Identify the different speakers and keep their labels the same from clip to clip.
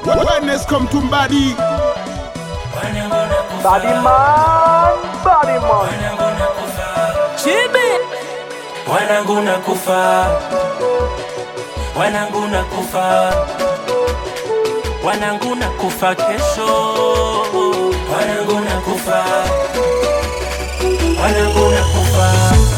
Speaker 1: Wellness come to body.
Speaker 2: Body man, body man.
Speaker 3: Wanangu na kufa, wanangu na kufa, wanangu na kufa kesho, wanangu na kufa, wanangu na kufa,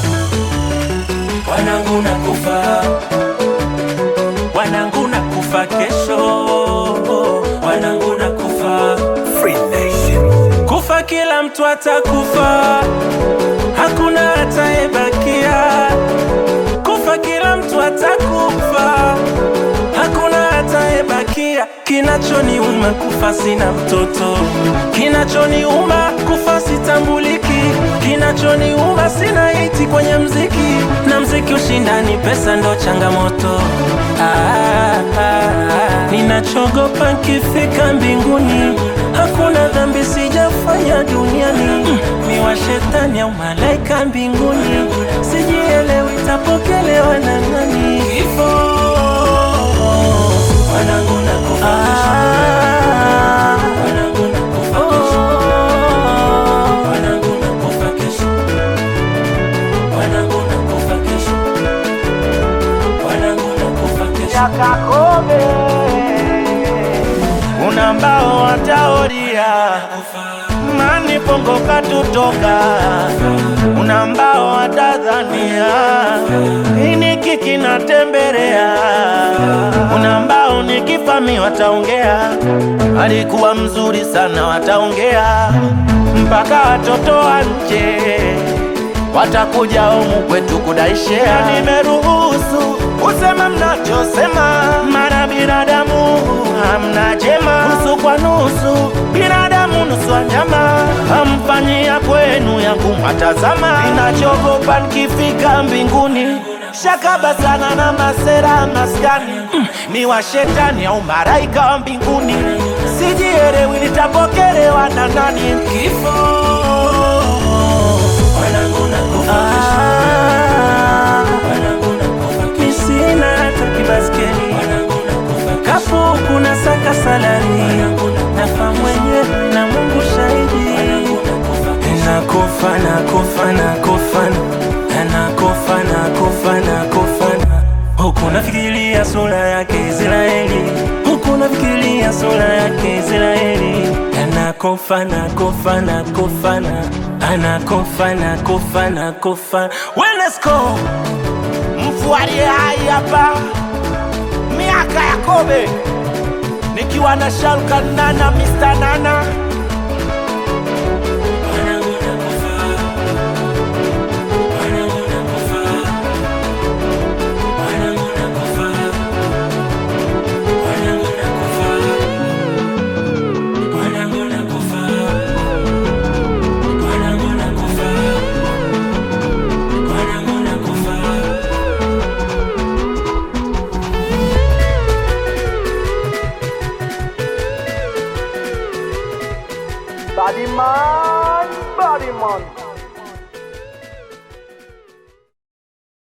Speaker 3: wanangu na kufa, wanangu na kufa kesho, wanangu na kufa. Kufa kila mtu atakufa, hakuna atayebakia. Kufa kila mtu atakufa, hakuna atayebakia. Kinachoniuma kufa sina mtoto, kinachoniuma kufa sitambuliki, kinachoniuma sina hiti kwenye mziki, na mziki ushindani, pesa ndo changamoto. Ah, ah, ah. Ninachogopa nkifika mbinguni, hakuna dhambi sijafanya duniani. Mm, mi wa shetani au malaika mbinguni, sijielewi tapokelewa na nani? Kifo wanangu nakufa kesho. Wanangu nakufa kesho. Wanangu nakufa kesho. Wanangu nakufa kesho. Wanangu nakufa kesho.
Speaker 2: Yakakobe. Kuna mbao wataoria mani pongo katutoka, kuna mbao watadhania ini kiki natembelea, kuna mbao nikifami wataongea alikuwa mzuri sana, wataongea mpaka watoto wa nje watakuja humu kwetu kudaishea. Nimeruhusu usema mnachosema, mara binadamu hamna jema, nusu kwa nusu, binadamu nusu wanyama, hamfanyia kwenu yangu matazama. Ninachogopa nikifika mbinguni shakaba sana na masera maskani ni wa shetani au maraika wa mbinguni, sijielewi nitapokelewa na nani?
Speaker 3: Kifo wanangu nakufa kesho. Wanangu nakufa kesho. Mi sina hata kibaskeli Wanangu nakufa kesho. kafu kuna saka salari nafa mwenyewe na Mungu shahidi nakufa nakufa nakufa nakufa nakufa nakufa huku nafikiria sura yake Israeli huku nafikiria sura yake Israeli anakufa nakufa nakufa na anakufa nakufa nakufa Wenesco
Speaker 2: mfualie hai hapa miaka ya kobe nikiwa na Shalkan Nana Mr. Nana
Speaker 3: Wanangu nakufa Wanangu nakufa Wanangu nakufa Wanangu nakufa Wanangu nakufa Wanangu nakufa Wanangu nakufa
Speaker 2: Body man, body man